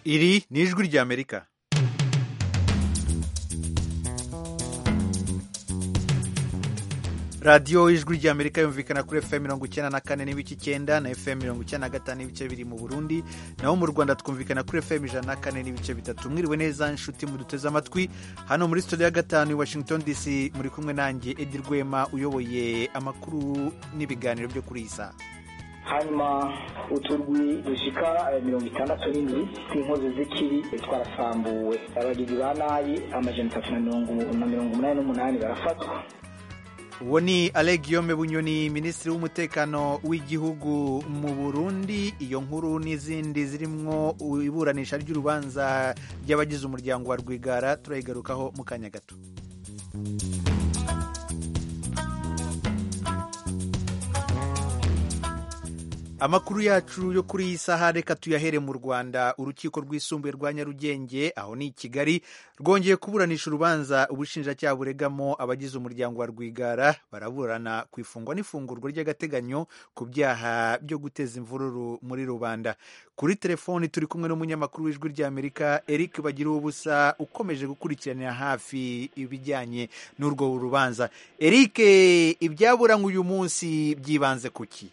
iri ni ijwi ry'amerika radiyo ijwi ry'amerika yumvikana kuri fm mirongo icyenda na kane n'ibice icyenda na fm mirongo icyenda na gatanu n'ibice biri mu burundi naho mu rwanda twumvikana kuri fm ijana na kane n'ibice bitatu mwiriwe neza inshuti muduteze amatwi hano muri studio ya gatanu i washington dc muri kumwe nanjye edi rwema uyoboye amakuru n'ibiganiro byo kuri iyi saha hanyuma uturwi dushika mirongo itandatu n'indwi tw'inkozi z'ikibi twarasambuwe abagizi ba nabi amajana atatu na mirongo umunani n'umunani barafatwa uwo ni Guillaume bunyoni minisitiri w'umutekano w'igihugu mu burundi iyo nkuru n'izindi zirimo iburanisha ry'urubanza ry'abagize umuryango wa rwigara turayigarukaho mu kanya gato amakuru yacu yo kuri iyi saha reka tuyahere mu rwanda urukiko rwisumbuye rwa nyarugenge aho ni i kigali rwongeye kuburanisha urubanza ubushinjacyaha buregamo abagize umuryango wa rwigara baraburana ku ifungwa n'ifungurwa ry'agateganyo ku byaha byo guteza imvururu muri rubanda kuri telefoni turi kumwe n'umunyamakuru w'ijwi ry'amerika eric bagira ubusa ukomeje gukurikiranira hafi ibijyanye n'urwo rubanza eric ibyaburanywe uyu munsi byibanze ku ki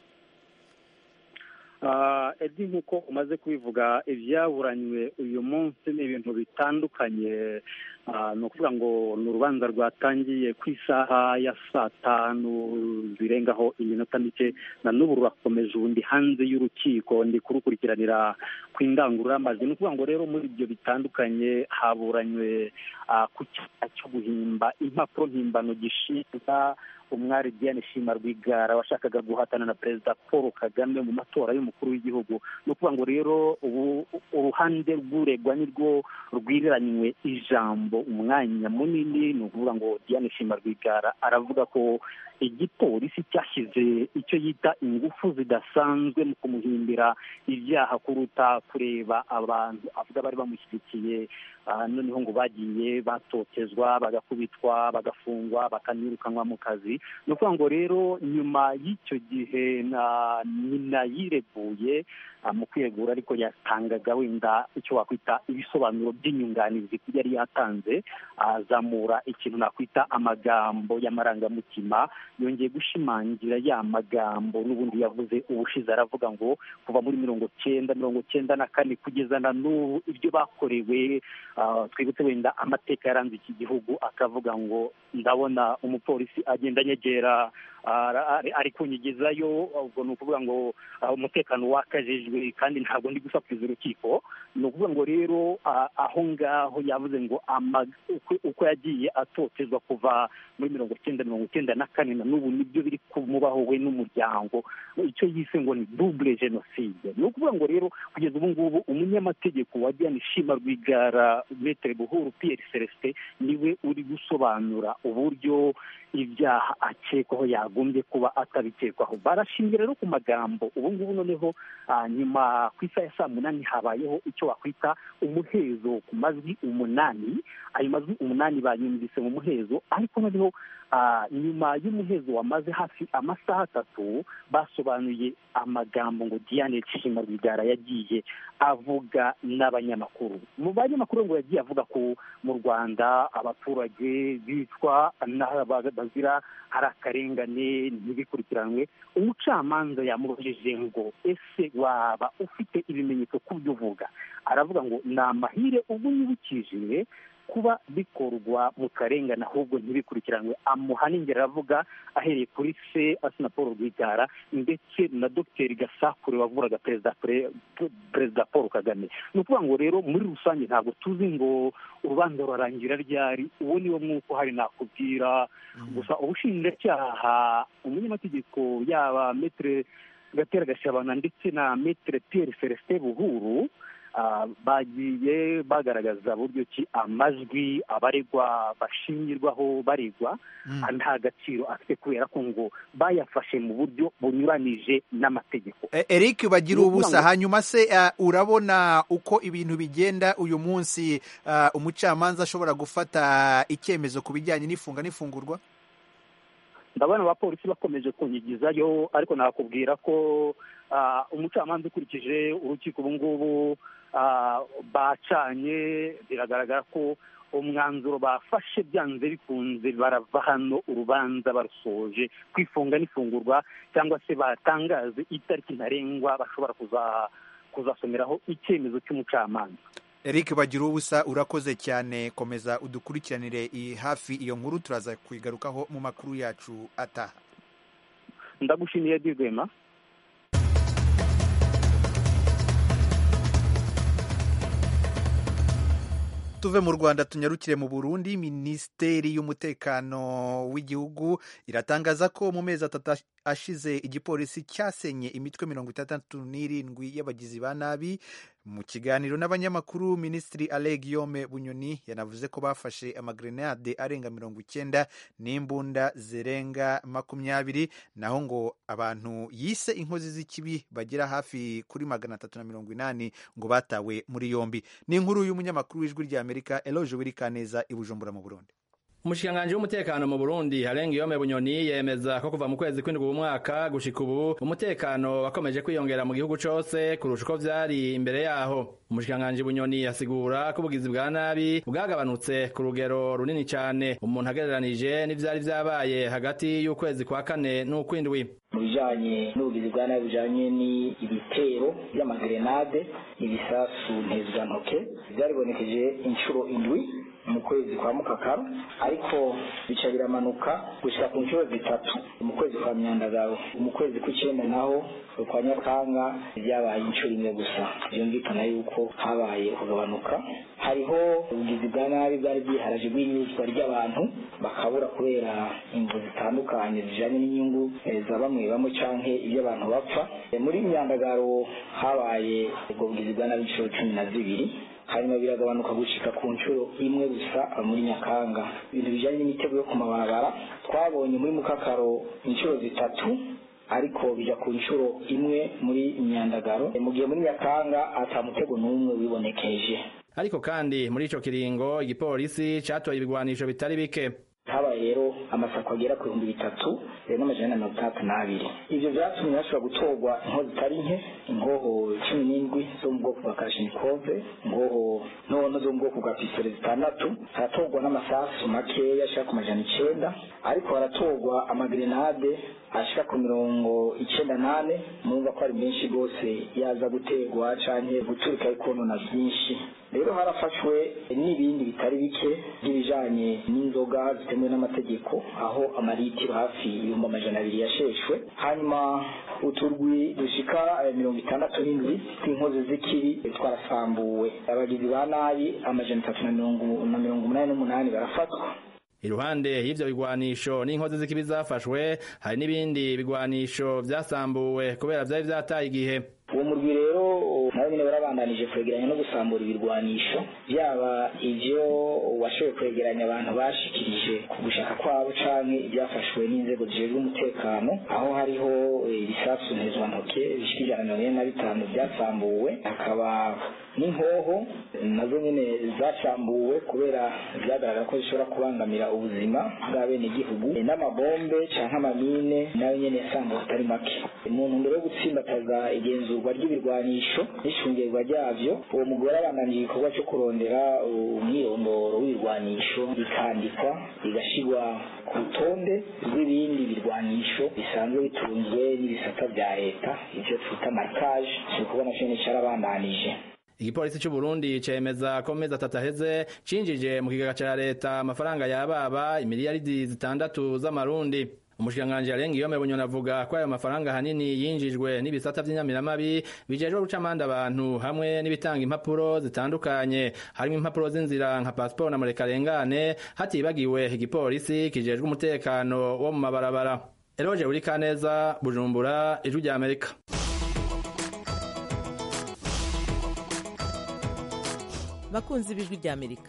edi nk'uko umaze kubivuga ibyaburanywe uyu munsi ni ibintu bitandukanye ni ukuvuga ngo ni urubanza rwatangiye ku isaha ya saa tanu zirengaho iminota mike na n'ubu rurakomeje ubundi hanze y'urukiko ndi kurukurikiranira ku indangururamajwi ni ukuvuga ngo rero muri ibyo bitandukanye haburanywe ku cyaha cyo guhimba impapuro mpimbano gishinga umwari Diane Shima Rwigara washakaga guhatana na perezida Paul Kagame mu matora y'umukuru w'igihugu ni ukuvuga ngo rero ubu uruhande rw'uregwa nirwo rwiriranywe ijambo umwanya munini ni ukuvuga ngo Diane Shima Rwigara aravuga ko igipolisi cyashyize icyo yita ingufu zidasanzwe mu kumuhimbira ibyaha kuruta kureba abantu avuga bari bamushyigikiye noneho ngo bagiye batotezwa bagakubitwa bagafungwa bakanirukanwa mu kazi ni ukuvuga ngo rero nyuma y'icyo gihe nyina yireguye mu kwiregura ariko yatangaga wenda icyo wakwita ibisobanuro by'inyunganizi yari yatanze azamura ikintu nakwita amagambo y'amarangamutima yongeye gushimangira ya magambo n'ubundi yavuze ubushize aravuga ngo kuva muri mirongo cyenda mirongo cyenda na kane kugeza na n'ubu ibyo bakorewe twibutse wenda amateka yaranze iki gihugu akavuga ngo ndabona umupolisi agenda anyegera ari kunyigizayo ubwo ni ukuvuga ngo umutekano wakajijwe kandi ntabwo ndi gusakuriza urukiko ni ukuvuga ngo rero aho ngaho yavuze ngo uko yagiye atotezwa kuva muri mirongo icyenda mirongo icyenda na kane na n'ubu nibyo biri kumubaho we n'umuryango icyo yise ngo ni double jenoside ni ukuvuga ngo rero kugeza ubu ngubu umunyamategeko wa Diane Shima Rwigara Metere Buhuru Pierre Celestin niwe uri gusobanura uburyo ibyaha akekwaho yagombye kuba atabikekwaho barashingira rero ku magambo ubu ngubu noneho nyuma ku isaha ya saa munani habayeho icyo wakwita umuhezo ku majwi umunani ayo majwi umunani banyumvise mu muhezo ariko noneho nyuma y'umuhezo wamaze hafi amasaha atatu basobanuye amagambo ngo Diane Shima Rwigara yagiye avuga n'abanyamakuru mu banyamakuru ngo yagiye avuga ko mu Rwanda abaturage bicwa bazira hari akarengane ntibikurikiranwe umucamanza yamubajije ngo ese waba ufite ibimenyetso ku byo uvuga aravuga ngo ni amahire ubwo yibukije kuba bikorwa mu karengane ahubwo ntibikurikiranwe amuha n'ingero aravuga ahereye kuri se asina paul rwigara ndetse na dogiteri gasakure wavuraga perezida perezida paul kagame ni ukuvuga ngo rero muri rusange ntabwo tuzi ngo urubanza rurarangira ryari uwo niwo mwuko hari nakubwira gusa ubushinjacyaha umunyamategeko yaba metere gatera gashabana ndetse na metere pierre celestin buhuru bagiye bagaragaza buryo ki amajwi abaregwa bashingirwaho baregwa nta gaciro afite kubera ko ngo bayafashe mu buryo bunyuranije n'amategeko eric bagira ubusa hanyuma se urabona uko ibintu bigenda uyu munsi umucamanza ashobora gufata icyemezo ku bijyanye n'ifunga n'ifungurwa ndabona abapolisi bakomeje kunyigizayo ariko nakubwira ko umucamanza ukurikije urukiko ubu ngubu bacanye biragaragara ko umwanzuro bafashe byanze bikunze barava hano urubanza barusoje kwifunga n'ifungurwa cyangwa se batangaze itariki ntarengwa bashobora kuzasomeraho icyemezo cy'umucamanza eric bagira ubusa urakoze cyane komeza udukurikiranire hafi iyo nkuru turaza kuyigarukaho mu makuru yacu ataha ndagushimiye dirwema tuve mu rwanda tunyarukire mu burundi minisiteri y'umutekano w'igihugu iratangaza ko mu mezi atatu ashize igipolisi cyasenye imitwe mirongo itandatu n'irindwi y'abagizi ba nabi mu kiganiro n'abanyamakuru minisitiri ale guillaume bunyoni yanavuze ko bafashe amagrenade arenga mirongo icyenda n'imbunda zirenga makumyabiri naho ngo abantu yise inkozi z'ikibi bagera hafi kuri magana atatu na mirongo inani ngo batawe muri yombi ni inkuru y'umunyamakuru w'ijwi ry'amerika eloge wirikaneza i bujumbura mu burundi umushikiranganji w'umutekano mu Burundi Harenga Yome Bunyoni yemeza ko kuva mu kwezi kw'indwi umwaka gushika ubu umutekano wakomeje kwiyongera mu gihugu cose kurusha uko vyari imbere yaho umushikiranganji Bunyoni asigura ko ubugizi bwa nabi bwagabanutse ku rugero runini cane umuntu agereranije n'ivyari vyabaye hagati y'ukwezi kwa kane n'ukwindwi mu bijanye n'ubugizi bwa nabi bijanye n'ibitero by'amagrenade ibisasu ntezwantoke byaribonekeje inshuro indwi mu kwezi kwa mukakaro ariko bica biramanuka gushika ku nshuro zitatu mu kwezi kwa myandagaro mu kwezi kw'icenda naho kwa nyakanga byabaye inshuro imwe gusa byumvikana yuko habaye kugabanuka hariho ubugizi bwa nabi bwari bwiharaje bw'inyuzwa ry'abantu bakabura kubera imvu zitandukanye zijanye n'inyungu za bamwe bamwe canke ibyo abantu bapfa muri myandagaro habaye ubwo bugizi bwa nabi inshuro cumi na zibiri hanyuma biragabanuka gushika ku nshuro imwe gusa muri nyakanga ibintu bijanye n'imitego yo ku mabarabara twabonye muri mukakaro inshuro zitatu ariko bija ku nshuro imwe muri myandagaro mu gihe muri nyakanga ata mutego n'umwe wibonekeje ariko kandi muri ico kiringo igipolisi catoye ibigwanisho bitari bike habaye rero amasako agera ku bihumbi bitatu n'amajana na mirongo itandatu n'abiri ivyo vyatumye hashobora gutorwa inkozi zitari nke ingoho cumi n'indwi zo mu bwoko bwa karashinikove ingoho ntono zo mu bwoko bwa pisitole zitandatu haratorwa n'amasasu makeya ashika ku majana icenda ariko haratorwa amagrenade ashika ku mirongo icenda nane murumva ko ari menshi rwose yaza guterwa canke guturika ikonona vyinshi rero harafashwe n'ibindi bitari bike by'ibijanye n'inzoga zitemewe n'amategeko aho amaritiro hafi ibihumbi amajana abiri yasheshwe hanyuma uturwi dushika mirongo itandatu n'indwi tw'inkozi z'ikibi twarasambuwe abagizi ba nabi amajana atatu na mirongo umunani n'umunani barafatwa iruhande y'ivyo bigwanisho n'inkozi z'ikibi zafashwe hari n'ibindi bigwanisho vyasambuwe kubera vyari vyataye igihe uwo murwi rero nabo nyine barabandanije kwegeranya no gusambura ibirwanisho byaba ivyo washoboye kwegeranya abantu bashikirije ku gushaka kwabo canke ibyafashwe n'inzego zijejwe umutekano aho hariho ibisasu ntezwantoke bishika ijana na mirongo ine na bitanu byasambuwe hakaba n'inkoho nazo nyene zasambuwe kubera vyagaragara ko zishobora kubangamira ubuzima bw'abenegihugu n'amabombe canke amamine nayo nyene yasambuwe atari make mu ntumbero yo gutsimbataza igenzurwa ry'ibirwanisho n'ishungerwa ryavyo uwo mugore abandanije igikorwa cyo kurondera umwirondoro w'ibirwanisho bikandikwa bigashirwa ku rutonde rw'ibindi birwanisho bisanzwe bitunzwe n'ibisata vya leta ivyo twita markaje igikorwa naco nyene carabandanije igipolisi c'u Burundi cemeza ko mezi atatu aheze cinjije mu kigega ca leta amafaranga yababa imiliyaridi zitandatu z'amarundi umushikiranganji arenga iyo bunyoni avuga ko ayo mafaranga hanini yinjijwe n'ibisata vy'inyamiramabi bijejwe guca amande abantu hamwe n'ibitanga impapuro zitandukanye harimo impapuro z'inzira nka pasiporo na murekarengane hatibagiwe igipolisi kijejwe umutekano wo mu mabarabara eroje uri kaneza bujumbura ijwi rya amerika bakunzi b'ijwi rya amerika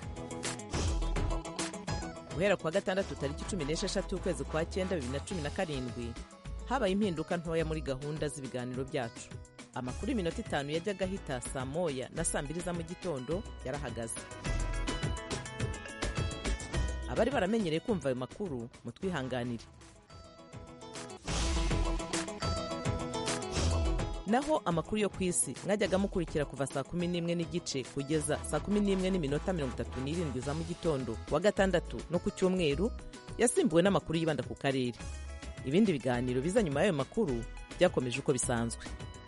guhera kuwa gatandatu tariki cumi n'esheshatu ukwezi kwa cyenda bibiri na cumi na karindwi habaye impinduka ntoya muri gahunda z'ibiganiro byacu amakuru y'iminota itanu yajyaga ahita saa moya na saa mbiri za mu gitondo yarahagaze abari baramenyereye kumva ayo makuru mutwihanganire naho amakuru yo ku isi mwajyaga mukurikira kuva saa kumi n'imwe n'igice kugeza saa kumi n'imwe n'iminota mirongo itatu n'irindwi za mu gitondo wa gatandatu no ku cyumweru yasimbuwe n'amakuru yibanda ku karere ibindi biganiro biza nyuma y'ayo makuru byakomeje uko bisanzwe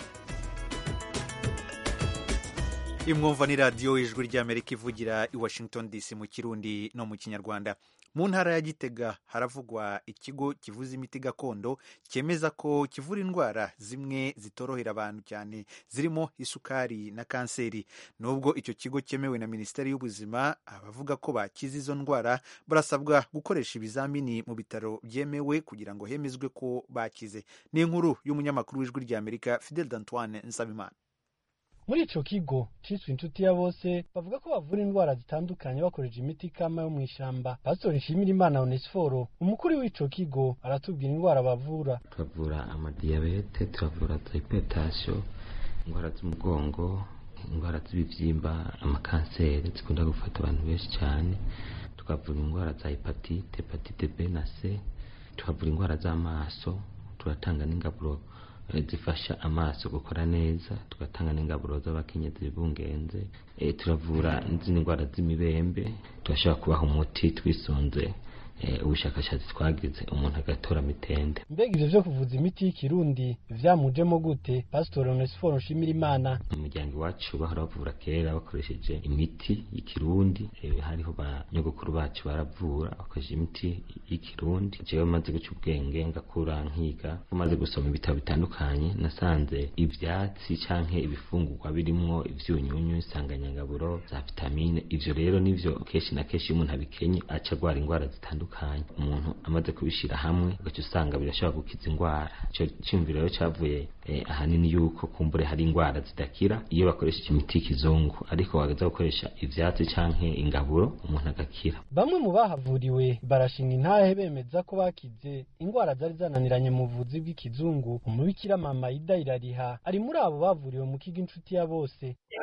imwumva ni radiyo ijwi ry'amerika ivugira i washington dc mu kirundi no mu kinyarwanda mu ntara ya gitega haravugwa ikigo kivuza imiti gakondo cyemeza ko kivura indwara zimwe zitorohera abantu cyane zirimo isukari na kanseri nubwo icyo kigo cyemewe na minisiteri y'ubuzima abavuga ko bakize izo ndwara barasabwa gukoresha ibizamini mu bitaro byemewe kugira ngo hemezwe ko bakize ni inkuru y'umunyamakuru w'ijwi ry'amerika fidel d'antoine nsabimana muri ico kigo ciswe inshuti ya bose bavuga ko bavura indwara zitandukanye bakoresha imiti kama yo mw'ishamba pastori nshimira imana onesiforo umukuru w'ico kigo aratubwira indwara bavura turavura amadiyabete turavura hypertension indwara z'umugongo indwara z'ibivyimba amakanseri zikunda gufata abantu benshi cyane tukavura indwara za hepatite hepatite b na c tuhavura indwara z'amaso turatanga n'ingaburo zifasha amaso gukora neza tugatanga n'ingaburo z'abakenyezi bibungenze e, turavura n'izindi ndwara z'imibembe turashobora kubaha umuti twisunze ubushakashatsi twagize umuntu agatora mitende mbega ivyo vyo kuvuza imiti y'ikirundi vyamujemo gute pasitori onesiforo nshimira imana mu muryango iwacu bahora bavura kera bakoresheje imiti y'ikirundi hariho ba nyogokuru bacu baravura bakoresheje imiti y'ikirundi jewe maze guca ubwenge ngakura nkiga maze gusoma ibitabo bitandukanye nasanze ivyatsi canke ibifungurwa birimwo ivyunyunyu insanganyangaburo za vitamine ivyo rero nivyo kenshi na kenshi iyo umuntu abikenye aca agwara indwara zitandukanye umuntu amaze kubishira hamwe ugaca usanga birashobora gukiza indwara ico ciyumviro rero cavuye ahanini yuko kumbure hari indwara zidakira iyo bakoresheje imiti y'ikizungu ariko wagaza gukoresha ivyatsi canke ingaburo umuntu agakira bamwe mu bahavuriwe barashinga intahe bemeza ko bakize indwara zari zananiranye mu buvuzi bw'ikizungu umubikira mama ida irariha ari muri abo bavuriwe mu kigo inshuti ya bose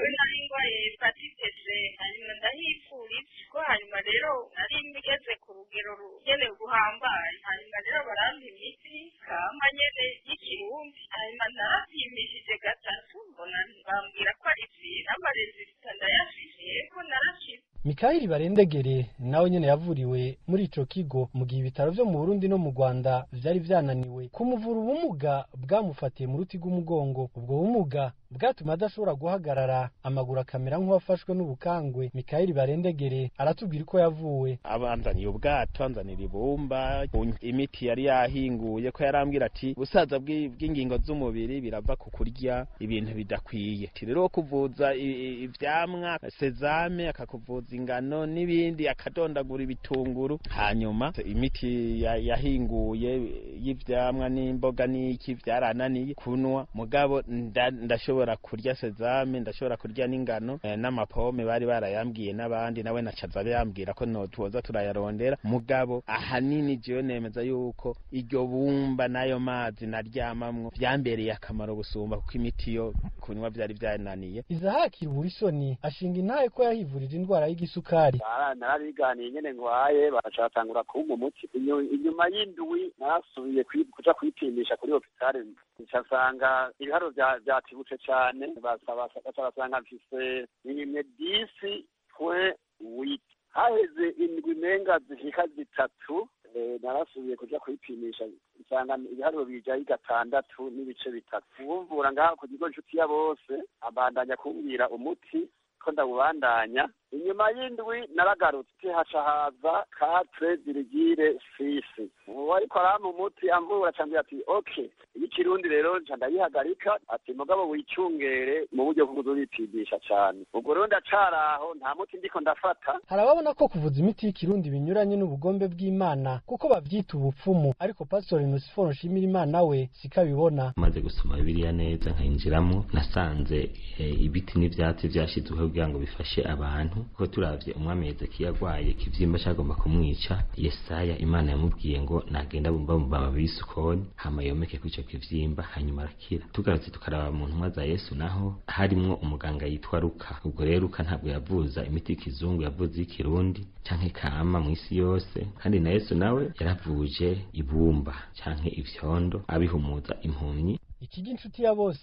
ko hanyuma rero nari ngeze ku rugero rugenewe guhambaye hanyuma rero barampa imiti kamba nyene y'ikirundi hanyuma narapimishije gatatu mbona bambwira ko ari vira amarezita ndayafise yego narakize mikayeli barendegere nawe nyene yavuriwe muri ico kigo mu gihe ibitaro vyo mu burundi no mu rwanda vyari vyananiwe kumuvura ubumuga bwamufatiye mu ruti rw'umugongo ubwo bumuga bwatuma adashobora guhagarara amaguru akamera nk'uwafashwe n'ubukangwe mikayeli barendegere aratubwira uko yavuwe abanzaniye ubwato anzanira ibumba imiti yari yahinguye ko yarambwira ati ubusaza bw'ingingo z'umubiri birava ku kurya ibintu bidakwiye rero kuvuza ivyamwa sezame akakuvuza ingano n'ibindi akadondagura ibitunguru hanyuma imiti yahinguye y'ivyamwa n'imboga n'iki vyarananiye kunwa mugabo ndashobora kurya sezame ndashobora kurya n'ingano n'amapome bari barayambwiye n'abandi nawe nacaza yambwira ko no tuza turayarondera mugabo ahanini jewe nemeza yuko iryo bumba n'ayo mazi naryamamwo vyambereye akamaro gusumba kuko imiti yo kunywa vyari vyananiye izahakira uburisoni ashinga intahe ko yahivurije indwara y'igisukari narabiganiye nyene ngwaye baracatangura kumpa umuti inyuma y'indwi narasubiye kuja kwipimisha kuri hopitale ncasanga ibiharo vyatibutse cane baca basanga mfise imwe disi pwe witi haheze indwi menga zishika zitatu narasubiye kuja kwipimisha nsanga ibiharuro bijayo gatandatu n'ibice bitatu uwumvura ngaha ku kigo nshuti ya bose abandanya kumbwira umuti ko ndawubandanya inyuma y'indwi naragarutse haca haza katre dirigire sisi uwo ariko arampa umuti amvura acambwira ati ok ikirundi rero nca ndayihagarika ati mugabo wicungere mu buryo bwo kuzobipimisha cane ubwo rero ndacaraho nta muti ndiko ndafata hari ababona ko kuvuza imiti y'ikirundi binyuranye n'ubugombe bw'imana kuko bavyita ubupfumu ariko pastori nusiforo nshimira imana we siko abibona maze gusoma bibiliya neza nkayinjiramo nasanze ibiti n'ivyatsi vyashizweho kugira ngo bifashe abantu kuko turavye umwami hezekiya agwaye ikivyimba cagomba kumwica yesaya imana yamubwiye ngo nagenda bumba mu mababi y'isukoni hama yomeke kuri ico kivyimba hanyuma arakira tugarutse tukaraba mu ntumwa za yesu naho harimwo umuganga yitwa luka ubwo rero luka ntabwo yavuza imiti y'ikizungu yavuze y'ikirundi canke kama mw'isi yose kandi na yesu nawe yaravuje ibumba canke ivyondo abihumuza impumyi ikigo inshuti ya bose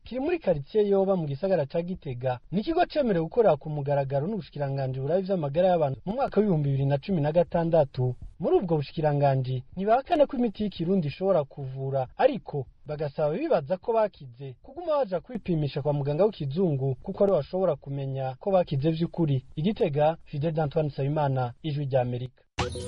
kiri muri karitsiye yoba mu gisagara ca gitega ni ikigo cemerewe gukorera ku mugaragaro n'ubushikiranganji burabi vy'amagara y'abantu mu mwaka w'ibihumbi bibiri na cumi na gatandatu muri ubwo bushikiranganji ntibahakane ko imiti y'ikirundi ishobora kuvura ariko bagasaba bibaza ko bakize kuguma baja kwipimisha kwa muganga w'ikizungu kuko ari bashobora kumenya ko bakize vy'ukuri igitega fidel d'antoine nsabimana ijwi rya amerika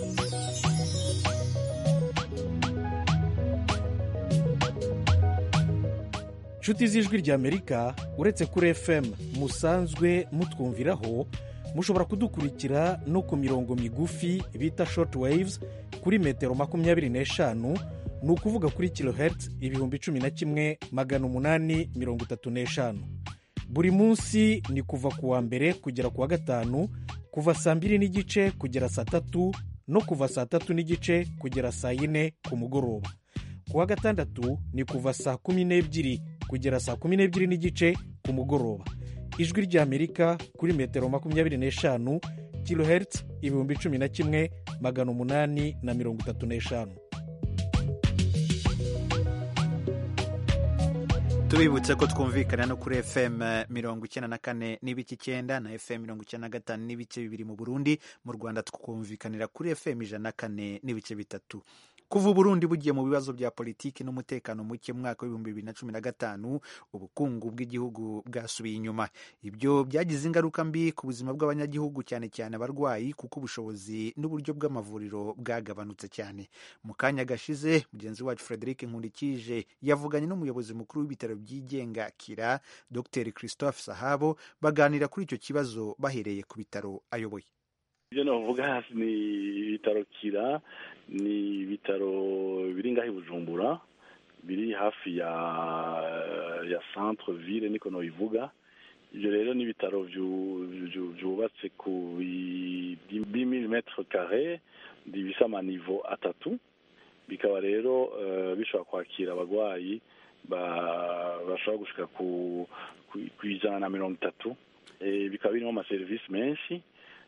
inshuti z'ijwi ry'amerika uretse kuri fm musanzwe mutwumviraho mushobora kudukurikira no ku mirongo migufi bita short waves kuri metero makumyabiri n'eshanu ni ukuvuga kuri kilohertz ibihumbi cumi na kimwe magana umunani mirongo itatu n'eshanu buri munsi ni kuva ku wa mbere kugera ku wa gatanu kuva saa mbiri n'igice kugera saa tatu no kuva saa tatu n'igice kugera saa yine ku mugoroba ku wa gatandatu ni kuva saa kumi n'ebyiri kugera saa kumi n'ebyiri n'igice ku mugoroba ijwi ry'amerika kuri metero makumyabiri n'eshanu kilohertz ibihumbi cumi na kimwe magana umunani na mirongo itatu n'eshanu tubibutse ko twumvikana no kuri fm mirongo icyenda na kane n'ibice icyenda na fm mirongo icyenda na gatanu n'ibice bibiri mu burundi mu rwanda twumvikanira kuri fm ijana na kane n'ibice bitatu kuva uburundi bugiye mu bibazo bya politiki n'umutekano muke mu mwaka w'ibihumbi bibiri na cumi na gatanu ubukungu bw'igihugu bwasubiye inyuma ibyo byagize ingaruka mbi ku buzima bw'abanyagihugu cyane cyane abarwayi kuko ubushobozi n'uburyo bw'amavuriro bwagabanutse cyane mu kanya gashize mugenzi wacu frederic nkundikije yavuganye n'umuyobozi mukuru w'ibitaro byigenga kira dr christophe sahabo baganira kuri icyo kibazo bahereye ku bitaro ayoboye ibyo navuga hasi ni ibitaro kira ni ibitaro biri ngaho i bujumbura biri hafi ya ya centre ville niko nabivuga ibyo rero ni ibitaro byubatse ku bimili metre kare bisa amanivo atatu bikaba rero bishobora kwakira abarwayi bashobora gushyika ku ijana na mirongo itatu bikaba birimo amaserivisi menshi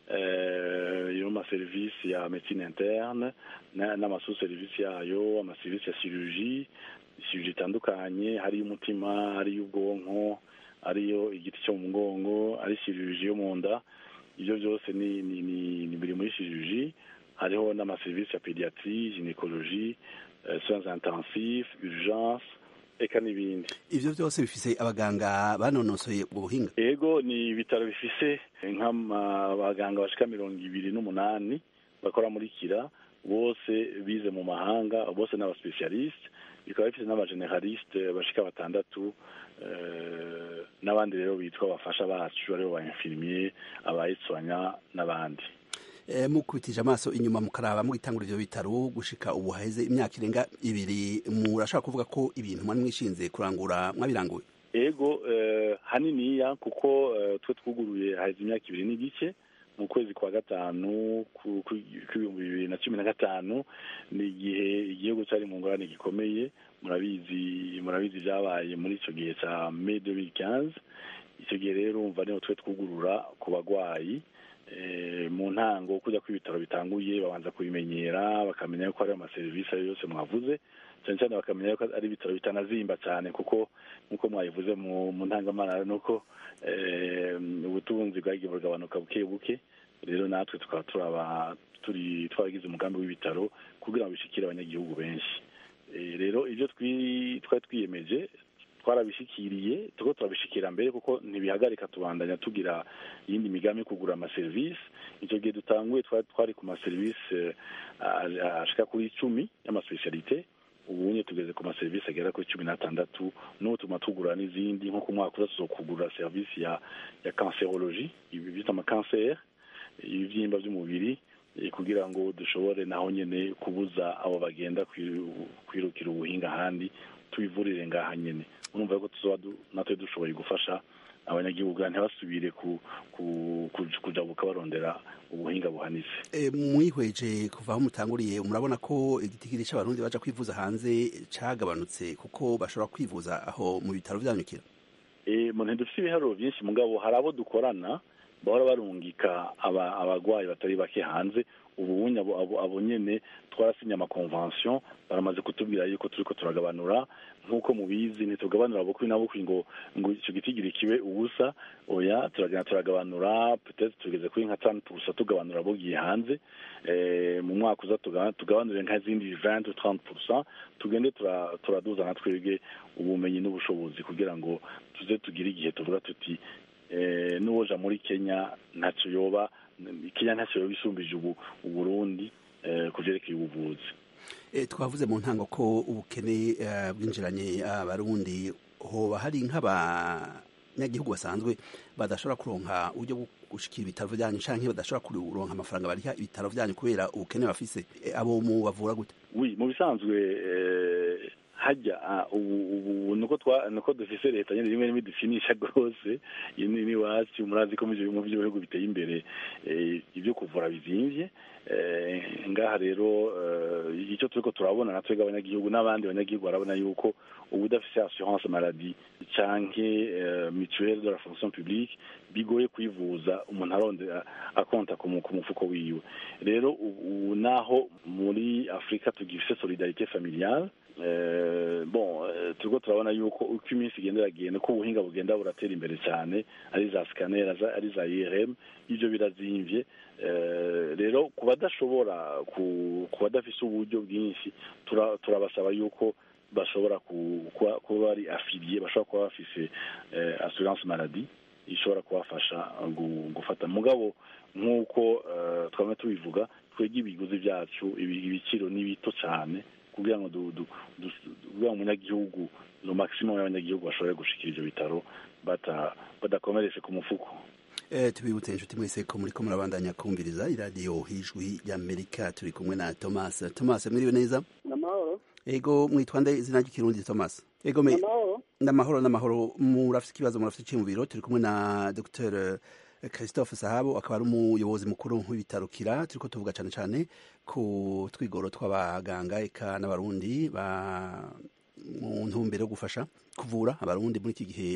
yo amaserivisi ya medicine interne n'amasu-serivisi yayo amaserivisi ya chirurgie chirurgie itandukanye hariyo umutima hariyo ubwonko hariyo igiti cyo mu mugongo ari chirurgie yo mu nda ibyo byose ni ni ni biri muri chirurgie hariho n'amaserivisi ya pediatrie gynecologie soins intensifs urgence eka n'ibindi ivyo byose bifise abaganga banonosoye ubuhinga ego ni ibitaro bifise nk'abaganga bashika mirongo ibiri n'umunani bakora muri kira bose bize mu mahanga bose n'abaspecialiste bikaba bifise n'abageneraliste bashika batandatu n'abandi rero bitwa abafasha bacu aribo ba infirmier abayitswanya n'abandi mukubitije amaso inyuma mukaraba mugitangura ivyo bitaro gushika ubu haheze imyaka irenga ibiri murashaka kuvuga ko ibintu mwari mwishinze kurangura mwabiranguye ego haniniya kuko twe twuguruye haheze imyaka ibiri n'igice mu kwezi kwa gatanu kw'ibihumbi bibiri na cumi na gatanu ni igihe igihugu cyari mu ngorane gikomeye murabizi murabizi byabaye muri icyo gihe cya me 2015 icyo gihe rero umva niho twe twugurura ku bagwayi mu ntango kujya ko ibitaro bitanguye babanza kubimenyera bakamenya ko ari amaserivisi ayo yose mwavuze cyane cyane bakamenya ko ari ibitaro bitanazimba cyane kuko nk'uko mwabivuze mu ntangamara ni uko ubutunzi bwagiye bugabanuka buke buke rero natwe tukaba turaba turi twaragize umugambi w'ibitaro kugira ngo bishikire abanyagihugu benshi rero ibyo twari twiyemeje twarabishikiriye tuko turabishikira mbere kuko ntibihagarika tubandanya tugira iyindi migambi yo kugura amaserivisi icyo gihe dutanguye twari ku maserivisi ashika kuri icumi y'amaspecialite ubu tugeze ku maserivisi agera kuri cumi n'atandatu n'ubu tuma tugura n'izindi nko ku mwaka uza kugura serivisi ya ya cancerologie ibi bita amakanseri ibibyimba by'umubiri kugira ngo dushobore naho nyine kubuza abo bagenda kwirukira ubuhinga ahandi tubivurire ngaha nyine urumva ko tuzoba natwe dushoboye gufasha abanyagihugu ntibasubire kujabuka barondera ubuhinga buhanitse mwihweje kuva aho mutanguriye murabona ko igitigiri cy'abarundi baja kwivuza hanze cagabanutse kuko bashobora kwivuza aho mu bitaro vyanyukira mu ntidufite ibiharuro byinshi mugabo hari abo dukorana bahora barungika abagwayi batari bake hanze ubunye abo abo abo nyene twarasinye amakonvention baramaze kutubwira yuko turiko turagabanura nk'uko mubizi ntitugabanura bukwi na bukwi ngo ngo ico gitigiri kibe ubusa oya turagenda turagabanura peut-être tugeze kuri nka tanu gusa tugabanura bugiye hanze eh, mu mwaka uza tuga- tugabanure nk'izindi 20 ou 30 tugende tura- turaduza na twebwe ubumenyi n'ubushobozi kugira ngo tuze tugire igihe tuvuga tuti eh, n'uwoja muri kenya ntacyo yoba kenya ntacyo yoba isumbije ubu uburundi eh, ku vyerekeye ubuvuzi E, twavuze mu ntango ko ubukene eh, bwinjiranye abarundi hoba hari nk'abanyagihugu basanzwe badashobora kuronka uburyo bwo gushikira ibitaro vyanyu canke badashobora kuronka amafaranga bariha ibitaro vyanyu kubera ubukene bafise E, abo mu bavura gute oui mu bisanzwe eh, hajya ah, ubu ubu nuko twa nuko dufise leta nyene rimwe rimwe dufinisha gose ini ni wacu murazi ko mu byo- mu bihugu biteye imbere eh, ibyo kuvura bizimvye eh, ngaha rero eh, icyo turiko turabona natwe abanyagihugu n'abandi banyagihugu barabona yuko ubu udafise assurance maladie canke eh, mutuelle de la fonction publique bigoye kwivuza umuntu aronde akonta ku mu- ku mufuko wiwe rero ubu naho muri afurika tugifise solidarite familiale Eh, bon eh, turiko turabona yuko uko iminsi igenda iragenda uko ubuhinga bugenda buratera imbere cyane ari za scanner aza- ari za IRM ivyo birazimvye Eh, rero ku badashobora ku ku badafise uburyo bwinshi tura- turabasaba yuko bashobora ku- kuba kuba bari affilié bashobora kuba bafise eh, assurance maladie ishobora kubafasha gu- gufata mugabo nk'uko eh, twame tubivuga twebwe ibiguzi byacu ibi- ibiciro ni bito cyane kugira ngo du- du- du- kugira ngo umunyagihugu no maximum y'abanyagihugu bashobore gushikira ivyo bitaro bata- badakomeretse ku mufuko Eh, tubibutse inshuti mwese ko muriko murabandanya kumviriza iradiyo hijwi ry'amerika turi kumwe na thomas thomas mwiriwe neza namahoro ego mwitwa nde izina ry'ikirundi thomas ego me namahoro n'amahoro n'amahoro murafite ikibazo murafite icyiyumviro turi kumwe na dr christophe sahabo akaba ari umuyobozi mukuru w'ibitaro kira turiko tuvuga cyane cyane ku twigoro tw'abaganga eka n'abarundi ba mu ntumbero yo gufasha kuvura abarundi muri iki gihe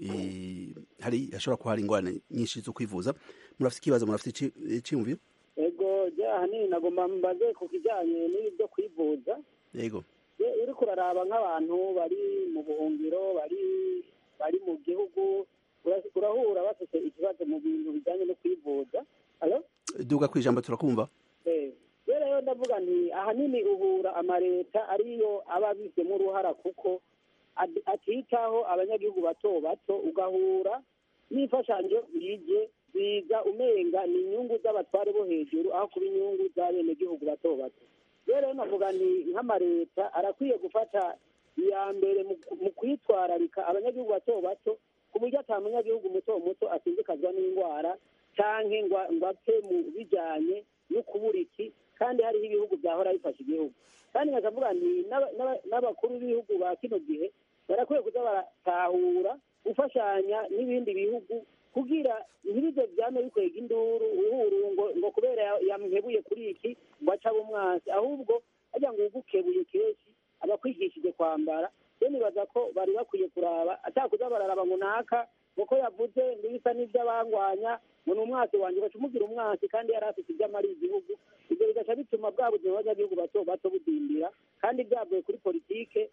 i- hari hashobora kuba hari ingorane nyinshi zo kwivuza murafite ikibazo murafite ici- icyiyumviro ego jya ahanini nagomba mbaze ku kijyanye n'ibyo kwivuza yego Je, uriko uraraba nk'abantu bari mu buhungiro bari bari mu gihugu ura- urahura bafite ikibazo mu bintu bijyanye no kwivuza Alo? duga ku ijambo turakumva Eh, rero rero ndavuga nti ahanini uhura amaleta ariyo aba abifitemo uruhara kuko ad- atitaho abanyagihugu bato bato ugahura n'imfashanyo bije biza umenga ni inyungu z'abatware bo hejuru aho kuba inyungu z'abenegihugu bato bato rero navuga nti nk'amaleta arakwiye gufata iya mbere mu- mu kwitwararika abanyagihugu bato bato ku buryo ata munyagihugu muto muto asindikazwa n'indwara canke ngo ngo apfe mu bijanye no kubura iki kandi hariho ibihugu byahora bifasha igihugu kandi nkavuga nti n'aba- n'aba- n'abakuru b'ibihugu ba kino gihe barakwiye kuza baratahura gufashanya n'ibindi bihugu kugira ntibize byame bikwega induru uhuru ngo ngo kubera ya- yamuhebuye kuri iki ngo aca abo umwansi ahubwo ajya ngo ugukebuye kenshi aba akwigishije kwambara rero nibaza ko bari bakwiye kuraba atakuza bararaba ngo naka kuko yavuze n'ibisa n'iby'abangwanya ngo ni umwasi wanjye baca umugira umwasi kandi yari afite ibyo amariye igihugu ibyo bigaca bituma bwa buzima bw'abanyagihugu bato bato budindira kandi byavuye kuri politike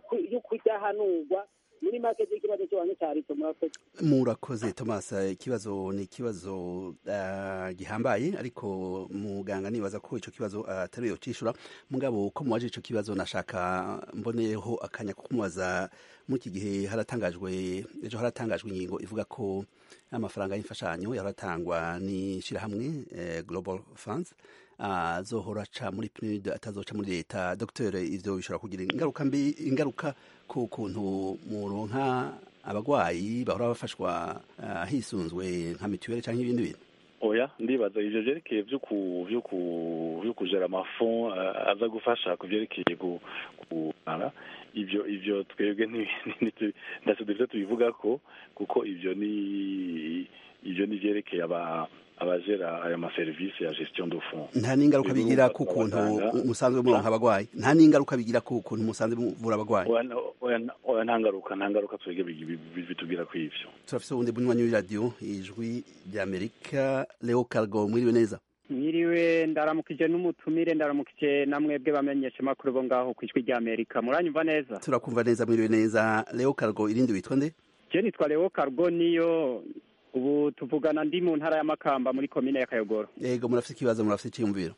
y'ukudahanurwa muri make z'ikibazo cy'abantu cya leta murakoze murakoze thomas ikibazo ni ikibazo uh, gihambaye ariko muganga nibaza ko ico kibazo atari uh, cishura mugabo ko muwaje ico kibazo nashaka mboneyeho akanya ko kumubaza muri iki gihe haratangajwe ejo haratangajwe ingingo ivuga ko amafaranga y'imfashanyo yaratangwa n'ishirahamwe eh, global funds azohora aca muri PNUD atazoca muri leta dr ivyo bishobora kugira ingaruka mbi ingaruka ku kuntu muronka abagwayi bahora bafashwa uh, hisunzwe nka mituweli canke ibindi bintu oya ndibaza ivyo vyerekeye vy'uku vy'uku vy'ukujera amafond uh, aza gufasha ku vyerekeye ku kumara ivyo ivyo twebwe ndase dufite tubivugako kuko ivyo ni ivyo ni vyerekeye aba abajera ayo maserivisi ya gestion de fond nta n'ingaruka bigira ku kuntu musanzwe muronka abagwayi nta n'ingaruka bigira ku kuntu musanzwe muvura abagwayi oya nta ngaruka nta ngaruka twebwe bitubwira ku ivyo turafise ubundi bunywanyi w'iradiyo ijwi ry'amerika leo cargo mwiriwe neza mwiriwe ndaramukije n'umutumire ndaramukije na mwebwe bamenyesha makuru bo ngaho ku ijwi rya amerika muranyumva neza turakumva neza mwiriwe neza leo cargo irindi witwa nde je nitwa leo cargo niyo ubu tuvugana ndi mu ntara ya makamba muri komine ya kayogoro yego murafite ikibazo murafite icyiyumviro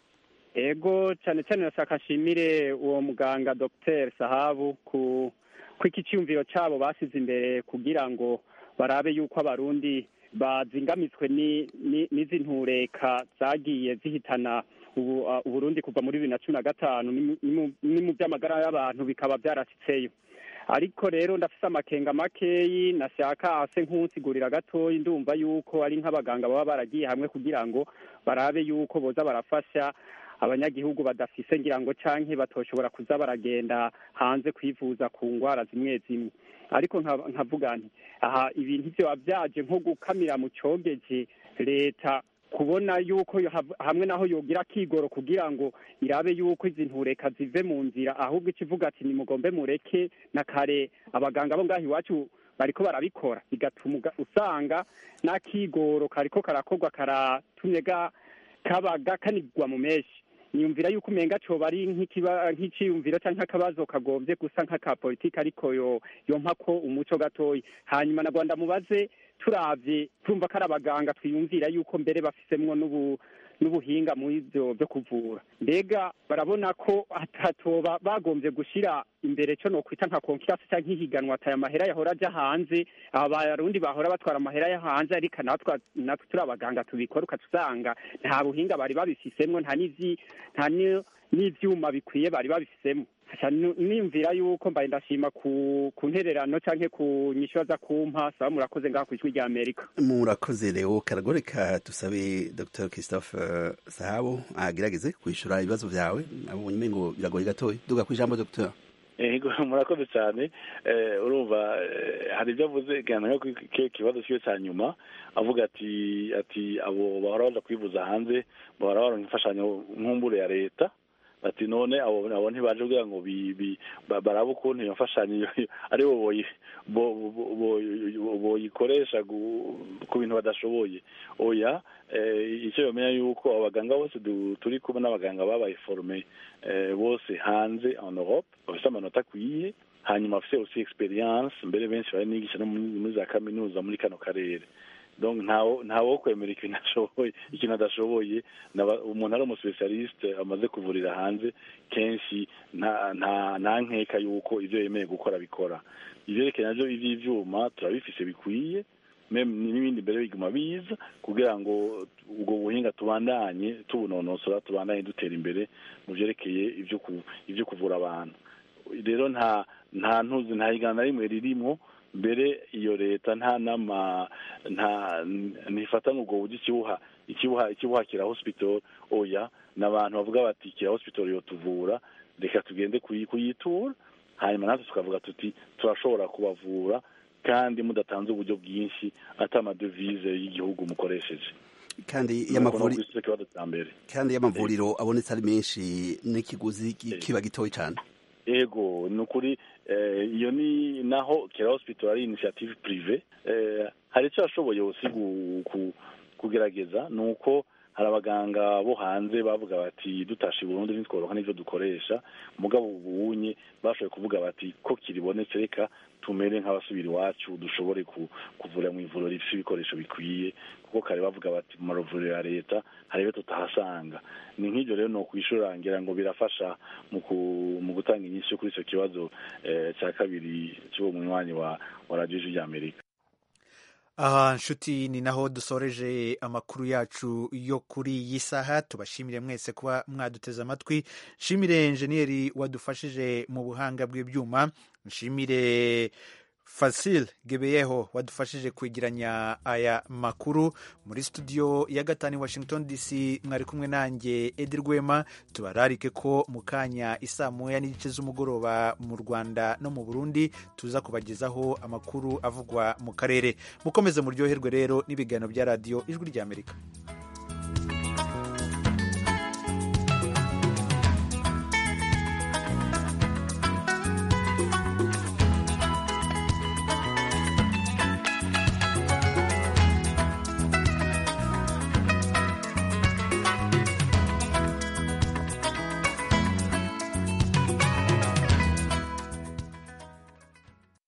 ego cyane cyane nashaka nshimire uwo muganga dr sahabu ku ku iki cyumviro cyabo basize imbere kugira ngo barabe yuko abarundi bazingamitswe n'izi ntureka zagiye zihitana uburundi kuva muri bibiri na cumi na gatanu ni mu by'amagara y'abantu bikaba byarasitseyo ariko rero ndafise amakenga makeyi nashaka ase nk'unsigurira gatoyi ndumva yuko ari nk'abaganga baba baragiye hamwe kugira ngo barabe yuko boza barafasha abanyagihugu badafise ngira ngo canke batoshobora kuza baragenda hanze kwivuza ku ngwara zimwe zimwe ariko nkavuga nti aha ibintu vyoba vyaje nko gukamira mu cogeje leta kubona yuko hamwe naho yogira kigoro kugira ngo irabe yuko izi ntureka zive mu nzira ahubwo ikivuga ati nimugombe mureke na kare abaganga bo ngaho iwacu bariko barabikora bigatuma usanga n'akigoro kariko karakorwa karatumye kaba gakanirwa mu menshi niyumvira yuko umenga coba ari nk'iciyumviro canke akabazo kagombye gusa nk'aka politiki ariko yo yompa ko umuco gatoyi hanyuma na rwanda mubaze turavye tumva ko ari abaganga twiyumvira yuko mbere bafisemwo n'ubu n'ubuhinga muri ivyo byo kuvura mbega barabona ko hatatoba bagombye gushira imbere co nokwita nka konkurasi canke ihiganwa ataya amahera yahora aja hanze aba barundi bahora batwara amahera yo hanze ariko natwe natwe turi abaganga tubikora ukatusanga nta buhinga bari babifisemwo nta n'ivyi nta n'ivyuma bikwiye bari babifisemwo niyumvira yuko mbaye ndashima ku ku ntererano canke ku nyishu za kumpa saba murakoze ngaha ku ijwi rya amerika murakoze leo karagoreka tusabe dr christophe uh, sahabo agerageze kwishura ibibazo vyawe abonye umengo biragoye gatoya duga ku ijambo dr ego murakoze cyane urumva hari ibyo avuze gana ikibazo kiwe cya nyuma avuga ati ati abo bahora baza kwivuza hanze bahora baronka imfashanyo nk'umbure ya leta bati none abo abo ntibaje kugira ngo barabe ukuntu iyo mfashanyo ari bo boyikoresha ku bintu badashoboye oya icyo bamenya yuko abaganga bose turi kumwe n'abaganga babaye forume bose hanze en Europe bafite amanota akwiye hanyuma bafite aussi experience mbere benshi bari nigisha no muri za kaminuza muri kano karere donc ntawo ntawo kwemera ikintu ashoboye ikintu adashoboye umuntu ari umuspecialiste amaze kuvurira hanze kenshi nta nta nta nkeka yuko ivyo yemeye gukora bikora ivyerekeye navyo ivy'ivyuma turabifise bikwiye n'ibindi mbere biguma biza kugira ngo ubwo buhinga tubandanye tubunonosora tubandanye dutera imbere mu vyerekeye ivyo kuvura abantu rero nta nta ntuzi nta higana na rimwe ririmwo mbere iyo leta nta nama nta ntifata ubwo buryo ikibuha ikibuha ikibuha kira hospital oya n'abantu bavuga bati kira hospital yo tuvura reka tugende kuyitura hanyuma natwe tukavuga tuti turashobora kubavura kandi mudatanze uburyo bwinshi ati amadevize y'igihugu mukoresheje kandi kandi y'amavuriro abonetse ari menshi n'ikiguzi kiba gitoya cyane ego ni ukuri iyo ni naho kera hospital ari initiative prive hari icyo yashoboye kugerageza ni uko hari abaganga bo hanze bavuga bati dutashe burundu ntitworoha n'ibyo dukoresha mugabo ubunye bashoboye kuvuga bati ko kiribonetse reka tumere nk'abasubira iwacu dushobore kuvura mu ivuriro rifite ibikoresho bikwiye kuko kare bavuga bati mu mavuriro ya leta hari ibyo tutahasanga ni nk'ibyo rero ni ukwishura ngira ngo birafasha mu gutanga inyinshi kuri icyo kibazo cya kabiri cy'uwo munywanyi wa radiyo y'amerika aha nshuti ni naho dusoreje amakuru yacu yo kuri iyi saha tubashimire mwese kuba mwaduteze amatwi nshimire enjeniyeri wadufashije mu buhanga bw'ibyuma nshimire Fasil Gebeyeho wadufashije kwegeranya aya makuru muri studio ya gatanu i Washington DC mwari kumwe nanjye Edi Rwema tubararike ko mu kanya isaa moya n'igice z'umugoroba mu Rwanda no mu Burundi tuza kubagezaho amakuru avugwa mu karere mukomeze muryoherwe rero n'ibiganiro bya radiyo ijwi ry'Amerika